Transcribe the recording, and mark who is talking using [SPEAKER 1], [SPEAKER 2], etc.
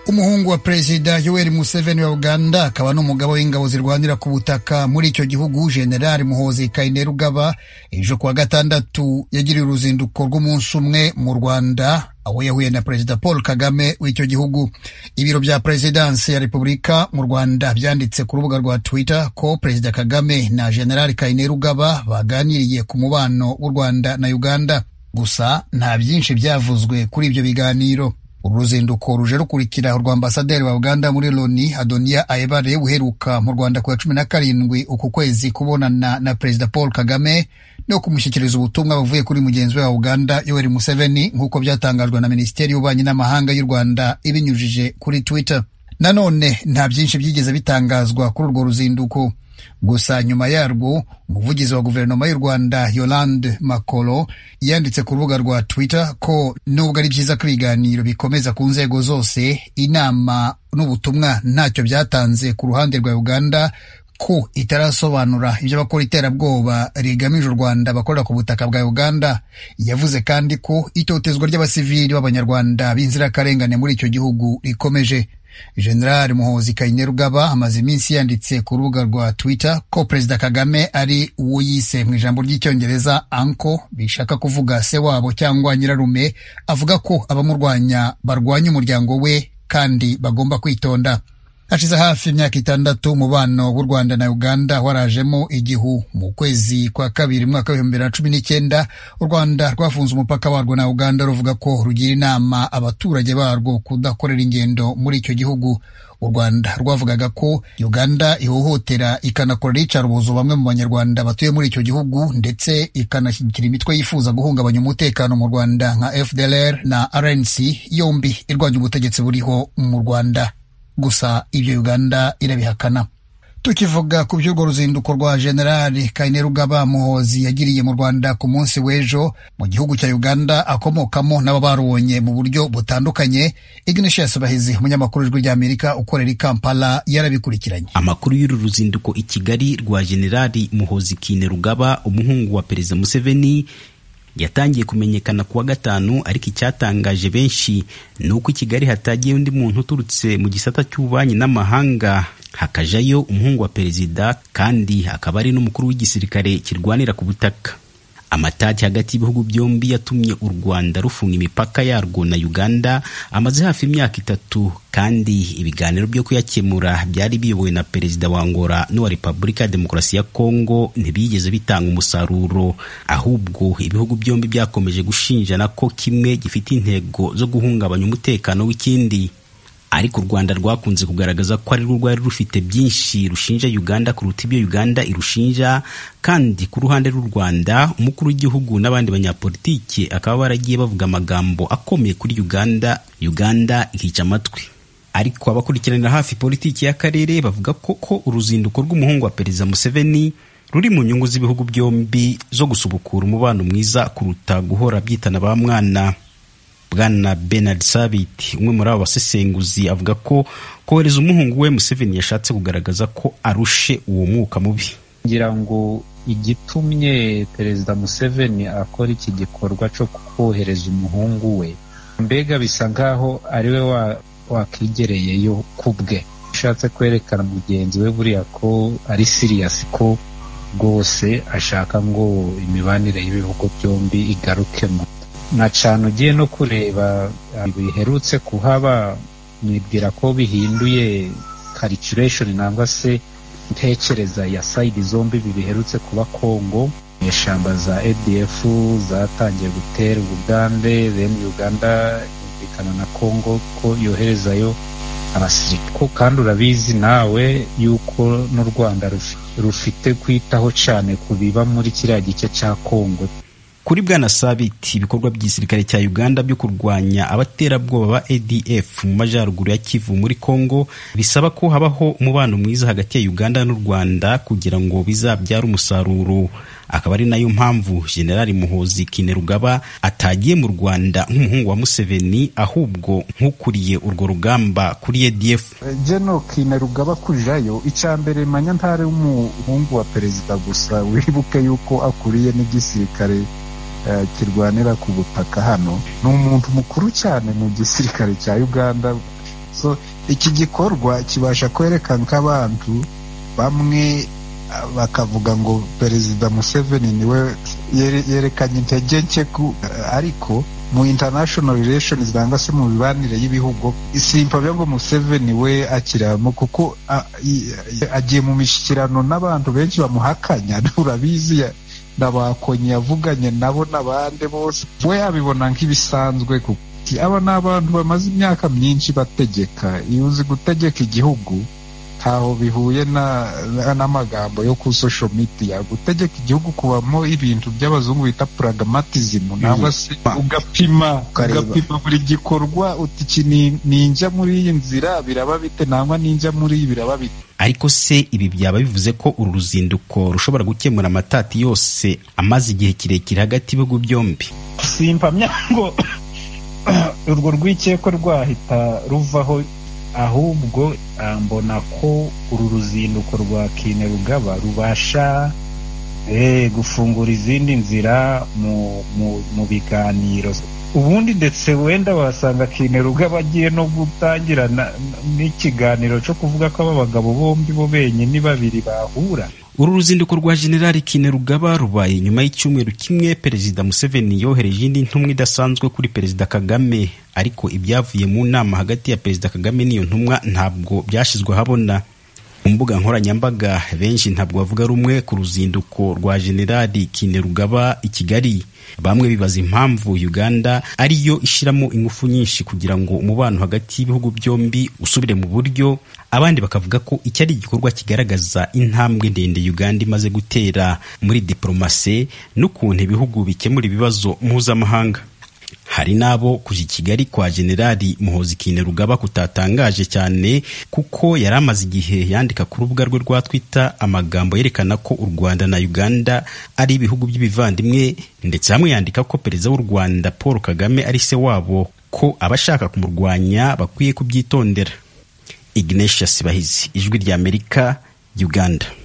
[SPEAKER 1] umuhungu wa perezida yoweri museveni wa uganda akaba n'umugabo w'ingabo zirwanira ku butaka muri icyo gihugu generali muhozi kainerugaba ejo kuwa gatandatu yagiriye uruzinduko rw'umunsi umwe mu rwanda aho yahuye na perezida paul kagame w'icyo gihugu ibiro bya perezidansi ya repubulika mu rwanda byanditse ku rubuga rwa twitter ko perezida kagame na generali kainerugaba baganiriye ku mubano w'u rwanda na uganda gusa nta byinshi byavuzwe kuri ibyo biganiro uru ruzinduko ruje rukurikira urwa ambasaderi wa uganda muri loni adoniya aebare uheruka mu rwanda ku ya cumi na karindwi uku kwezi kubonana na perezida paul kagame no kumushyikiriza ubutumwa buvuye kuri mugenzi we wa uganda yoweri museveni nk'uko byatangajwe na minisiteri y'ububanyi n'amahanga y'u rwanda ibinyujije kuri twitter nanone nta byinshi byigeze bitangazwa kuri urwo ruzinduko gusa nyuma yarwo umuvugizi wa guverinoma y'u rwanda yolande makoro yanditse ku rubuga rwa twitter ko nubwo ari byiza ko ibiganiro bikomeza ku nzego zose inama n'ubutumwa ntacyo byatanze ku ruhande rwa uganda ko itarasobanura ibyo bakora iterabwoba rigamije u rwanda bakorera ku butaka bwa uganda yavuze kandi ko itotezwa ry'abasivili b'abanyarwanda b'inzirakarengane muri icyo gihugu rikomeje generali muhozi kainerugaba amaze iminsi yanditse ku rubuga rwa twitter ko perezida kagame ari uwo yise mu ijambo ry'icyongereza anko bishaka kuvuga se wabo cyangwa nyirarume avuga ko abamurwanya barwanya umuryango we kandi bagomba kwitonda hashize hafi imyaka itandatu umubano w'u rwanda na uganda warajemo igihu mu kwezi kwa kabiri umwaka w'ibihumbi bibiri na cumi n'icyenda u rwanda rwafunze umupaka warwo na uganda ruvuga ko rugira inama abaturage barwo kudakorera ingendo muri icyo gihugu u rwanda rwavugaga ko uganda ihohotera ikanakora iyicarubozo bamwe mu banyarwanda batuye muri icyo gihugu ndetse ikanashyigikira imitwe yifuza guhungabanya umutekano mu rwanda nka fdlr na rnc yombi irwanya ubutegetsi buriho mu rwanda gusa ibyo uganda irabihakana tukivuga ku by'urwo ruzinduko rwa generali kainerugaba muhozi yagiriye mu rwanda ku munsi w'ejo mu gihugu cya uganda akomokamo n'abo barubonye mu buryo butandukanye ignatius bahizi umunyamakuru w'ijwi ry'amerika ukorera i kampala yarabikurikiranye
[SPEAKER 2] amakuru y'uru ruzinduko i kigali rwa generali muhozi kainerugaba umuhungu wa perezida museveni yatangiye kumenyekana kuwa gatanu ariko icyatangaje benshi ni uko i kigali hatagiye undi muntu uturutse mu gisata cy'ububanyi n'amahanga hakajayo umuhungu wa perezida kandi akaba ari n'umukuru w'igisirikare kirwanira ku butaka amatati hagati y'ibihugu byombi yatumye u rwanda rufunga imipaka yarwo na uganda amaze hafi imyaka itatu kandi ibiganiro byo kuyakemura byari biyobowe na perezida wa angola n'uwa repubulika ya demokarasi ya kongo ntibigeze bitanga umusaruro ahubwo ibihugu byombi byakomeje gushinjana ko kimwe gifite intego zo guhungabanya umutekano w'ikindi ariko u rwanda rwakunze kugaragaza ko ari rwo rwari rufite byinshi rushinja uganda kuruta ibyo uganda irushinja kandi ku ruhande rw'u rwanda umukuru w'igihugu n'abandi banyapolitiki akaba baragiye bavuga amagambo akomeye kuri uganda uganda ikica amatwi ariko abakurikiranira hafi politiki y'akarere bavuga koko uruzinduko rw'umuhungu wa perezida museveni ruri mu nyungu z'ibihugu byombi zo gusubukura umubano mwiza kuruta guhora byitana ba mwana bwana Bernard Sabiti umwe muri abo basesenguzi avuga ko kohereza umuhungu we Museveni yashatse kugaragaza ko arushe uwo mwuka mubi
[SPEAKER 3] ngira ngo igitumye perezida Museveni akora iki gikorwa cyo kohereza umuhungu we mbega bisa nkaho ari we wakigereyeyo ku bwe ashatse kwerekana mugenzi we buriya ko ari siriyasi ko rwose ashaka ngo imibanire y'ibihugu byombi igarukemo nka cana ugiye no kureba biherutse kuhaba nibwira ko bihinduye calculation nangwa se ntekereza ya sayidi zombi biherutse kuba kongo eshamba za adf zatangiye gutera ubugande then uganda yumvikana na kongo ko yoherezayo abasirikare kandi urabizi nawe yuko n'u rwanda rufite kwitaho cyane ku biba muri kiriya gice cya kongo
[SPEAKER 2] kuri bwana sabiti ibikorwa by'igisirikare cya uganda byo kurwanya abaterabwoba ba adf mu majyaruguru ya kivu muri congo bisaba ko habaho umubano mwiza hagati ya uganda n'u rwanda kugira ngo bizabyare umusaruro akaba ari nayo mpamvu generali muhozi kinerugaba atagiye mu rwanda nk'umuhungu wa museveni ahubwo nk'ukuriye urwo rugamba kuri adf
[SPEAKER 4] jeno kinerugaba kujayo icya mbere manyantare w'umuhungu wa perezida gusa wibuke yuko akuriye n'igisirikare kirwanira ku butaka hano ni umuntu mukuru cyane mu gisirikare cya uganda so iki gikorwa kibasha kwerekana ko abantu bamwe bakavuga ngo perezida museveni niwe yerekanye intege nke ariko mu international relations cyangwa se mu mibanire y'ibihugu simpabya ngo museveni we akiramo kuko agiye mu mishyikirano n'abantu benshi bamuhakanya urabizi na ba konyi yavuganye nabo n'abandi bose we yabibona nk'ibisanzwe kuko aba ni abantu bamaze imyaka myinshi bategeka iyo uzi gutegeka igihugu ntaho bihuye n'amagambo yo ku social media gutegeka igihugu kubamo ibintu by'abazungu bita pragmatism nangwa se ugapima ugapima buri gikorwa uti iki ninjya muri iyi nzira biraba bite nangwa ninjya muri iyi biraba bite
[SPEAKER 2] ariko se ibi byaba bivuze ko uru ruzinduko rushobora gukemura amatati yose amaze igihe kirekire hagati y'ibihugu byombi
[SPEAKER 3] simpamya ngo urwo rwikeko rwahita ruvaho ahubwo mbona ko uru ruzinduko rwa Kinerugaba rubasha gufungura izindi nzira mu biganiro ubundi ndetse wenda wasanga Kinerugaba agiye no gutangira n'ikiganiro cyo kuvuga ko aba bagabo bombi bo benyine babiri bahura
[SPEAKER 2] uru ruzinduko rwa generali Kinerugaba rubaye nyuma y'icyumweru kimwe perezida Museveni yohereje indi ntumwa idasanzwe kuri perezida Kagame ariko ibyavuye mu nama hagati ya perezida Kagame n'iyo ntumwa ntabwo byashyizwe ahabona mu mbuga nkoranyambaga benshi ntabwo bavuga rumwe ku ruzinduko rwa generali Kinerugaba i Kigali bamwe bibaza impamvu Uganda ariyo ishyiramo ingufu nyinshi kugira ngo umubano hagati y'ibihugu byombi usubire mu buryo abandi bakavuga ko iki ari igikorwa kigaragaza intambwe ndende Uganda imaze gutera muri diporomasi n'ukuntu ibihugu bikemura ibibazo mpuzamahanga hari n'abo kuja Kigali kwa Generali Muhozi Kainerugaba kutatangaje cyane kuko yari amaze igihe yandika ku rubuga rwe rwa Twitter amagambo yerekana ko u Rwanda na Uganda ari ibihugu by'ibivandimwe ndetse hamwe yandika ko perezida w'u Rwanda Paul Kagame ari se wabo ko abashaka kumurwanya bakwiye kubyitondera Ignatius Bahizi, Ijwi ry'Amerika, Uganda.